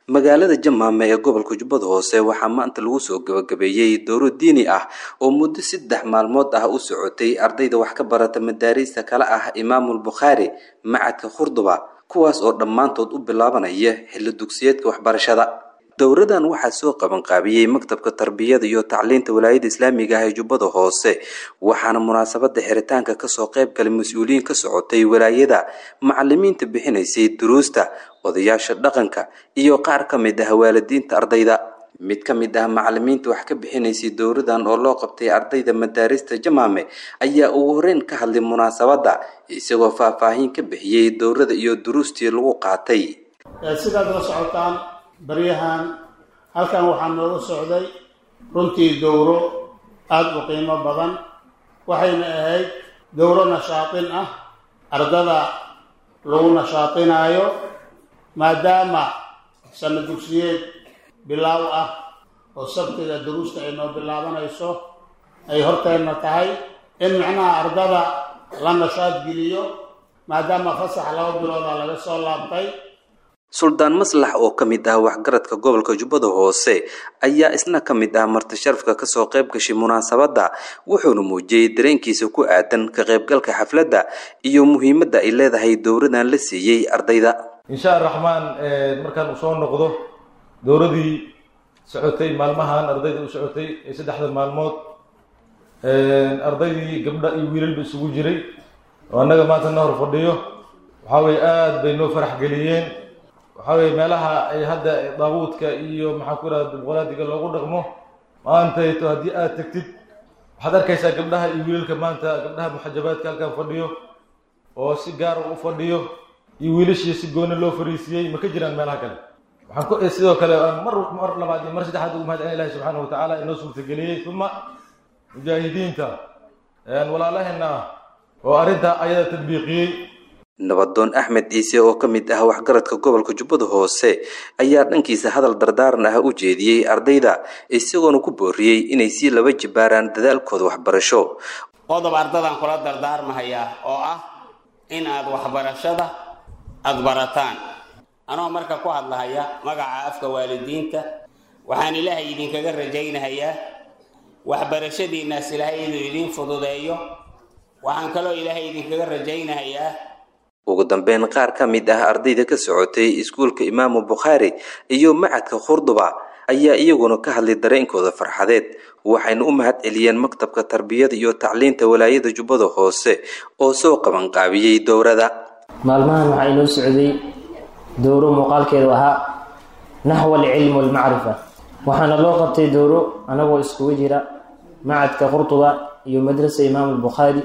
magaalada jamaame ee gobolka jubbada hoose waxaa maanta lagu soo gabagabeeyey dowro diini ah oo muddo saddex maalmood ah u socotay ardayda wax ka barata madaariista kale ah imaamul bukhaari macadka khurduba kuwaas oo dhammaantood u bilaabanaya xilli dugsiyeedka waxbarashada dowradan waxaa soo qabanqaabiyey maktabka tarbiyada iyo tacliinta walaayada islaamiga ah ee jubbada hoose waxaana munaasabada xiritaanka kasoo qayb galay mas-uuliyiin ka socotay walaayada macalimiinta bixinaysay duruusta odayaasha dhaqanka iyo qaar ka mid ah waalidiinta ardayda mid ka mid ah macalimiinta wax ka bixinaysay dowradan oo loo qabtay ardayda madaarista jamaame ayaa ugu horeyn ka hadlay munaasabadda isagoo faahfaahin ka bixiyey dowrada iyo duruustii lagu qaatay sidaad la socotaan baryahan halkan waxaa nooga socday runtii dowro aada u qiimo badan waxayna ahayd dowro nashaatin ah ardada lagu nashaatinaayo maadaama sana dugsiyeed bilaaw ah oo sabtiga duruusta ay noo bilaabanayso ay horteenna tahay in macnaha ardada la nashaad geliyo maadaama fasax laba bilooda laga soo laabtay suldaan maslax oo ka mid ah waxgaradka gobolka jubbada hoose ayaa isna ka mid ah marti sharafka kasoo qayb gashay munaasabadda wuxuuna muujiyey dareenkiisa ku aadan ka qaybgalka xafladda iyo muhiimadda ay leedahay dowradan la siiyey ardayda insha araxmaan markaan uu soo noqdo dowradii socotay maalmahan ardayda u socotay ee saddexda maalmood ardaydii gabdha iyo wiilalba isugu jiray oo annaga maanta na hor fadhiyo waxaa weye aada bay noo farax geliyeen waxaa weye meelaha ay hadda daabuudka iyo maxaan ku ihahda dimuqraadiga loogu dhaqmo maantayto haddii aada tegtid waxaad arkaysaa gabdhaha iyo wiilalka maanta gabdhaha muxajabaadka halkan fadhiyo oo si gaar u fadhiyo iyo wiilashii si gooni loo fariisiyey ma ka jiraan meelaha kale waxaan ku sidoo kale mar mar labaad iyo mar saddexaad ugu mahadcelin ilahi subxaana wa tacaala inoo suurtageliyey uma mujaahidiinta walaalaheena ah oo arrintaa ayada tadbiiqiyey nabadoon axmed ciise oo ka mid ah waxgaradka gobolka jubbada hoose ayaa dhankiisa hadal dardaaran ah u jeediyey ardayda isagoona ku booriyey inay sii laba jibaaraan dadaalkooda waxbarasho qodob ardadan kula dardaarmahayaa oo ah in aad waxbarashada aada barataan anoo marka ku hadlahaya magaca afka waalidiinta waxaan ilaahay idinkaga rajaynahayaa waxbarashadiinnaas ilaahay inuu idiin fududeeyo waxaan kaloo ilaahay idinkaga rajaynahayaa ugu dambeyn qaar ka mid ah ardayda ka socotay iskuulka imaamu bukhaari iyo macadka khurduba ayaa iyaguna ka hadlay dareenkooda farxadeed waxayna u mahad celiyeen maktabka tarbiyada iyo tacliinta walaayada jubbada hoose oo soo qabanqaabiyey dowrada maalmahan waxaa inoo socday dowro muuqaalkeedu ahaa naxwa alcilm walmacrifa waxaana loo qabtay dowro anagoo iskugu jira macadka qurtuba iyo madrasa imaamu albukhaari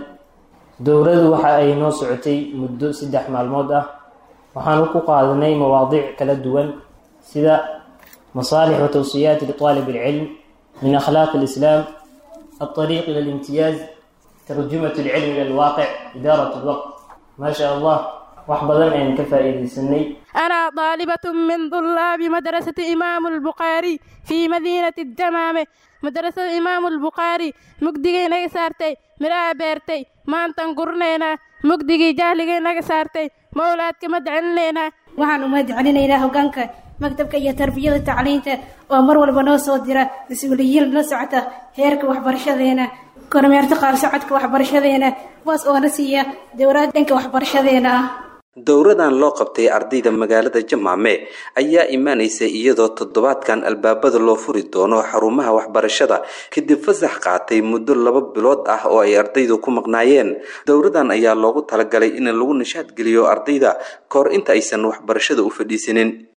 dowradu waxa ay noo socotay muddo saddex maalmood ah waxaanu ku qaadanay mawaadiic kala duwan sida masaalix wa tawsiyaati liطaalib alcilm min akhlaaq alislaam alطariiq ila alimtiyaaz tarjumat alcilm ila alwaaqic idaarat alwaqt maa sha allah wax badan ayaan ka faa'iidaysanay أنا طالبة من طلاب مدرسة إمام البخاري في مدينة الدمامة مدرسة إمام البخاري مقدقي نغا سارتي مرا بيرتي ما أنتن قرنينا مقدقي جاهلقي نغا سارتي مولادك مدعنينا waxaan u mahadcelinaynaa hogaanka maktabka iyo tarbiyada tacliinta oo mar walba noo soo dira mas-uuliyiin la socota heerka waxbarashadeena kormeerta qaar socodka waxbarashadeena kuwaas oo na siiya dowlad dhanka waxbarashadeena ah dowradan loo qabtay ardayda magaalada jamaame ayaa imaanaysa iyadoo toddobaadkan albaabada loo furi doono xarumaha waxbarashada kadib fasax qaatay muddo laba bilood ah oo ay ardaydu ku maqnaayeen dowradan ayaa loogu talagalay in lagu nishaad geliyo ardayda kahor inta aysan waxbarashada u fadhiisanin